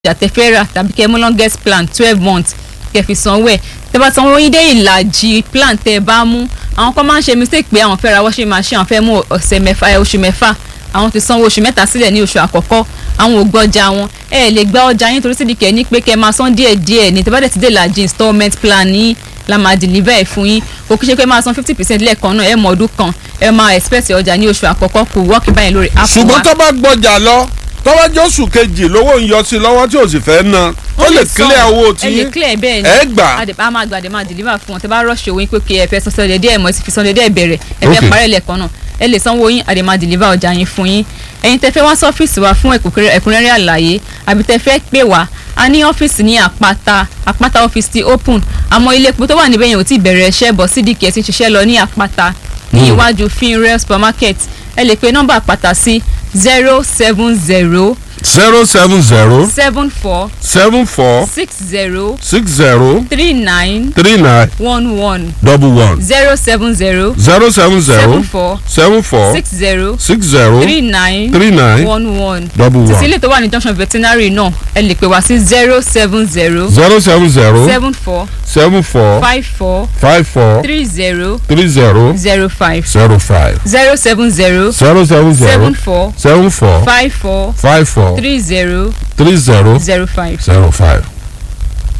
ọjà tẹ́ fẹ́ rà tàbí kẹ́ mú longest plan twelve months kẹ́ fi sanwó ẹ̀ tẹ́ bá sanwó yín dé ìlàjì plan tẹ́ bá mú àwọn kan máa ń ṣe mistake pé àwọn fẹ́ ra washing machine àwọn fẹ́ mú ọ̀sẹ̀ mẹ́fà ẹ̀ oṣù mẹ́fà àwọn ti sanwó oṣù mẹ́ta sílẹ̀ ní oṣù àkọ́kọ́ àwọn ò gbọ́jà wọn ẹ lè gba ọjà yín torí sídìkẹ́ ní pé kẹ́ máa san díẹ̀ díẹ̀ ní tẹ́ bá dẹ̀ ti dé ìlàjì installment plan ní la máa deliver ẹ̀ fún yín kò kí ṣe pé máa san fifty percent lẹ́ẹ̀kan náà ẹ mọ ọdún kan ẹ máa expect ọjà ní oṣù àkọ́kọ́ kò wọ́ọ̀kì báyìí lórí app wa. ṣùgbọ́n tó bá gbọ́jà lọ tọ́wọ́ jọ́sù kejì lówó ń yọ sí lọ́wọ́ tí ò sì fẹ́ ná ó lè clear owó tí ẹ lè clear bẹ́ẹ̀ ni ẹ gbà. àdè a máa gbà àdè máa deliver fún wọn tẹ bá rush owó yín pé kí ẹ fẹ́ san sọ́dẹ̀ díẹ̀ mọ́ ẹ sì fi sọ́dẹ̀ díẹ̀ bẹ̀rẹ̀ ẹ fẹ́ Okay. parẹ́ lẹ́ẹ̀kan náà ẹ lè sanwó yín àdè máa deliver ọjà yín fún yín ẹ̀yin tẹ fẹ́ wá sọ́fíìsì wa fún ẹ̀kúnrẹ́rẹ́ ẹ̀kúnrẹ́rẹ́ àlàyé àbí tẹ fẹ́ pè wá a ní ọ́fíìsì ní àpáta àpáta ọ́fíìsì ti open àmọ́ ilé epo tó wà níbẹ̀ yẹn ò tí ì bẹ̀rẹ̀ iṣẹ́ bọ̀ sídìkì ẹ̀ ti ṣiṣẹ́ lọ ní àpáta ní iwájú finrail supermarket ẹ lè pe nọ́mbà àpáta sí zero seven zero zero seven zero seven four seven four six zero six zero three nine three nine one one double one zero seven zero zero seven zero seven four seven four six zero six zero three nine three nine one one double títí one ilé tó wà ní junction veterinary náà ẹ lè pè wá sí zero seven zero zero seven zero seven four seven four five four five four three zero three zero zero five zero five zero seven zero zero seven zero seven four seven four five four five four three zero three zero zero five. zero five.